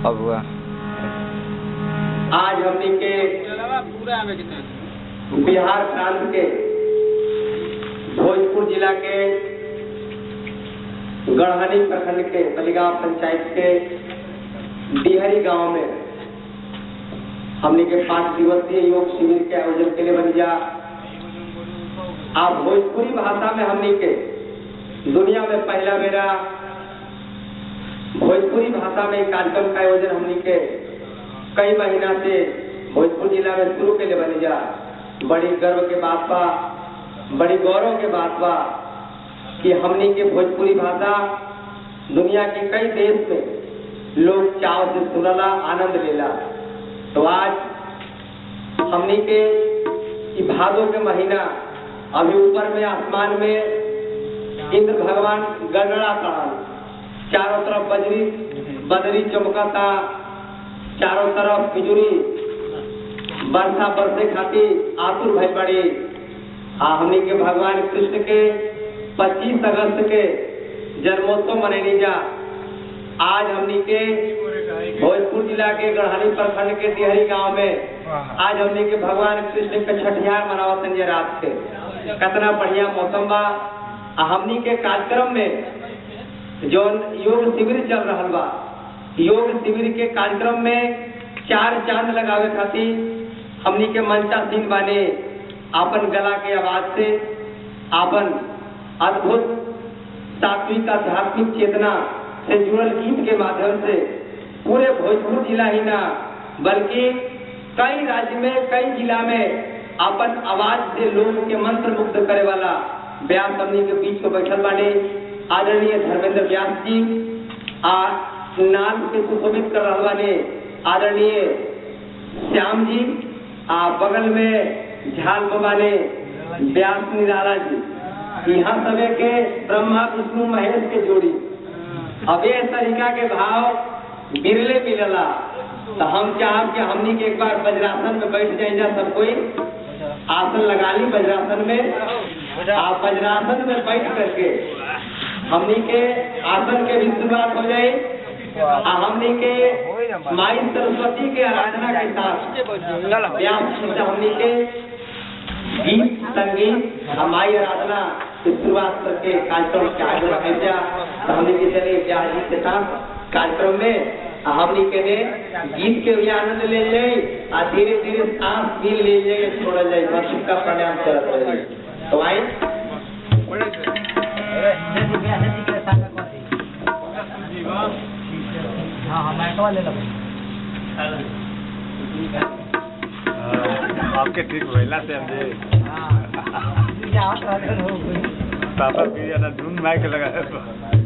अबुआ आज हमनी के पूरा आवे के चाही बिहार प्रांत के भोजपुर जिला के गढ़हनी प्रखंड के बलिगांव पंचायत के डिहरी गांव में हमने के पांच दिवसीय योग शिविर के आयोजन के लिए बन जा आप भोजपुरी भाषा में हमने के दुनिया में पहला मेरा भोजपुरी भाषा में एक कार्यक्रम का आयोजन हमने के कई महीना से भोजपुर जिला में शुरू के लिए बन जा बड़ी गर्व के बात बा बड़ी गौरव के बात बा कि हमनी के भोजपुरी भाषा दुनिया के कई देश में लोग चाव से सुनला आनंद लेला तो आज हमनी के ई भादो के महीना अभी ऊपर में आसमान में इंद्र भगवान गड़गड़ा पड़ा चारों तरफ बजरी बदरी चमकता चारों तरफ बिजुरी वर्षा बरसे खातिर आतुर भइल बड़ी आ हमनी के भगवान कृष्ण के 25 अगस्त के जन्मोत्सव मनैनी जा आज हमनी के भोजपुर जिला के गढ़हनी प्रखंड के डिहरी गांव में आज हमनी के भगवान कृष्ण के छठियार मनावत संजय रात के कितना बढ़िया मौसम बा आ हमनी के कार्यक्रम में जो योग शिविर चल रहा बा योग शिविर के कार्यक्रम में चार चांद लगावे खातिर हमनी के मंचासीन बाने आपन गला के आवाज से आपन अद्भुत सात्विक आध्यात्मिक चेतना से जुड़ल गीत के माध्यम से पूरे भोजपुर जिला ही ना बल्कि कई राज्य में कई जिला में अपन आवाज से लोग के मंत्र मुग्ध करे वाला व्यास हमनी के बीच में बैठल बाने आदरणीय धर्मेंद्र व्यास जी आ नाम के सुशोभित कर रहा बाने आदरणीय श्याम जी आ बगल में झाल बाबा ने व्यास निराला जी यहाँ सबे के ब्रह्मा विष्णु महेश के जोड़ी अब ये तरीका के भाव बिरले मिलला तो हम चाहब कि हमनी के एक बार वज्रासन में बैठ जाए जा सब कोई आसन लगा ली वज्रासन में आप वज्रासन में बैठ करके हमनी के आसन के भी शुरुआत हो जाए आ हमनी के माई सरस्वती के आराधना के साथ व्यास से हमनी के गीत संगीत हमारी आराधना से शुरुआत करके कार्यक्रम के आगे रखे जा तो हमने के चले व्यास जी के साथ कार्यक्रम में आ हमनी के ने गीत के भी आनंद ले जाए आ धीरे धीरे सांस भी ले जाए छोड़ा जाए बस का प्राणायाम करत रहे तो आई आपके ठीक भइला से हमने पापा भी है ना धुन माइक लगा